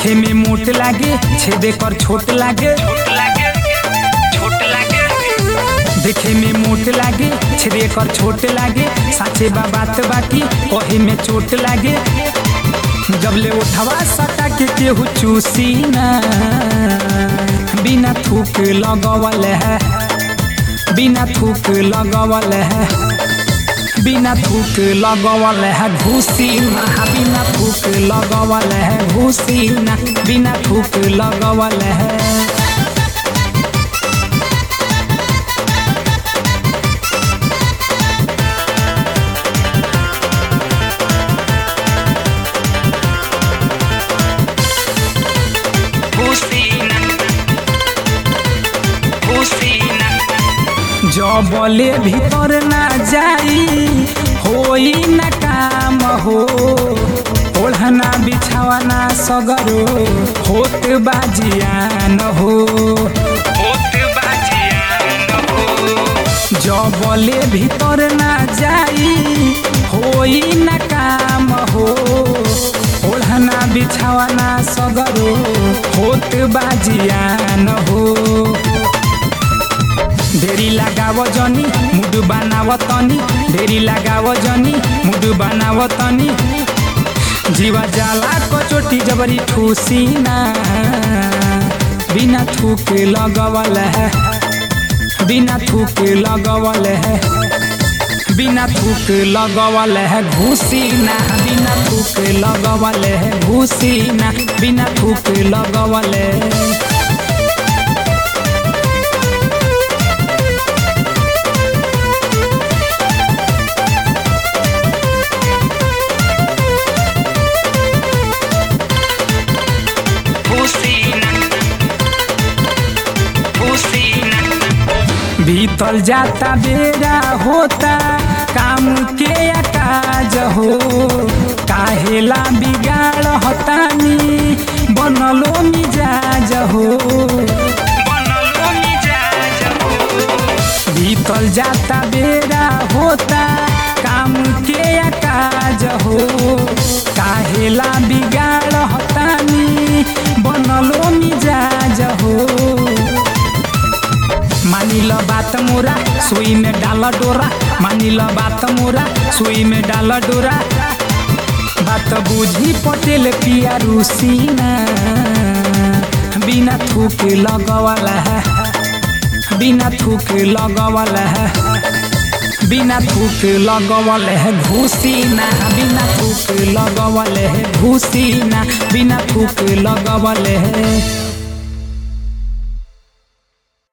देखे में मोट लागे छेदे कर छोट लागे देखे में मोट लागे छेदे कर छोट लागे साचे बा बात बाकी कहे में चोट लागे जब ले उठवा सटा के केहू चूसी ना बिना थूक लगवल है बिना थूक लगवल है बिना थूक लगवल है घूसी ना बिना थूक लगवल है घूसी ना बिना थूक लगवल है जबले भीतर ना जाई होई ना काम हो ओढ़ना बिछावना सगरो होत बाजियान हो जबले भीतर ना जाई होई ना काम हो ओढ़ना बिछावना सगरो होत बाजियान हो ढेरी लगाव जनी मुड बनाव तनी ढेरी लगाव जनी मुड बनाव तनी जीवा जाला कचोटी जबरी ठूसी ना बिना थूक लगवल है बिना थूक लगवल है बिना थूक लगवल है घूसी ना बिना थूक लगवल है घूसी ना बिना थूक लगवल है बीतल जाता बेरा होता काम के काज हो काहेला बिगाड़ हतानी बनलो मिजाज हो बीतल जाता बेरा होता काम के काज हो काहेला बिगाड़ हतानी बनलो मिजाज हो मानिल बात मोरा सुई में डाल डोरा मानिल बात मोरा सुई में डाल डोरा बात बुझी पटेल पिया रूसीना बिना थूक लगवाला है बिना थूक लगवाला है बिना थूक लगवल है घूसी ना बिना थूक लगवल है घूसी ना बिना थूक लगवल है